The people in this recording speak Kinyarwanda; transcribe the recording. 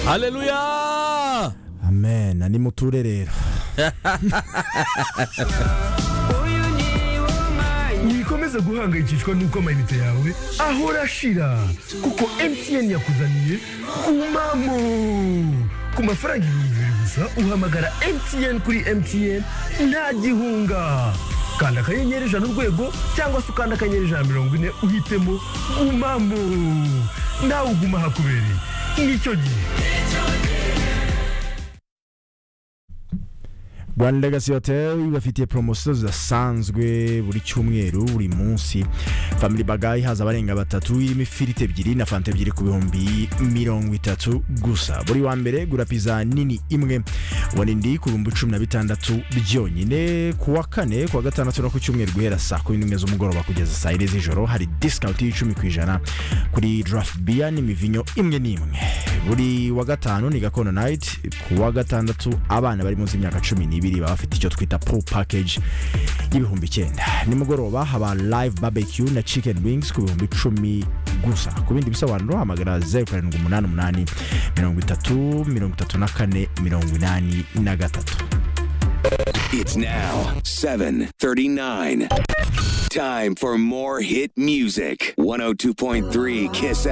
hareruya amena ni muture rero wikomeze guhangayikishwa n'uko amayinite yawe ahora ashira kuko MTN yakuzaniye kumamo ku mafaranga ibihumbi bibiri gusa uhamagara MTN kuri MTN nta gihunga kanda akanyenyeri ijana urwego cyangwa se ukanda akanyenyeri ijana na mirongo ine uhitemo gumamo nawe uguma hakubereye nicyo gihe One Legacy Hotel ibafitiye promosiyo zidasanzwe buri cyumweru buri munsi family bagayi haza abarenga batatu irimo ifiriti ebyiri na fanta ebyiri ku bihumbi mirongo itatu gusa buri wa mbere gura pizza nini imwe wa nindi ku bihumbi cumi na bitandatu byonyine ku wa kane ku wa gatandatu no ku cyumweru guhera saa kumi n'imwe z'umugoroba kugeza saa ine z'ijoro hari disikawunti y'icumi ku ijana kuri draft beer n'imivinyo imwe n'imwe buri wa gatanu ni gakondo night ku wa gatandatu abana bari munsi y'imyaka cumi n'ibiri baba bafite icyo twita pool package y'ibihumbi icyenda nimugoroba haba live barbecue na chicken wings ku bihumbi icumi gusa ku bindi bisobanuro hamagara zeru karindwi umunani umunani mirongo itatu mirongo itatu na kane mirongo inani na gatatu It's now 7:39. Time for more hit music. 102.3 Kiss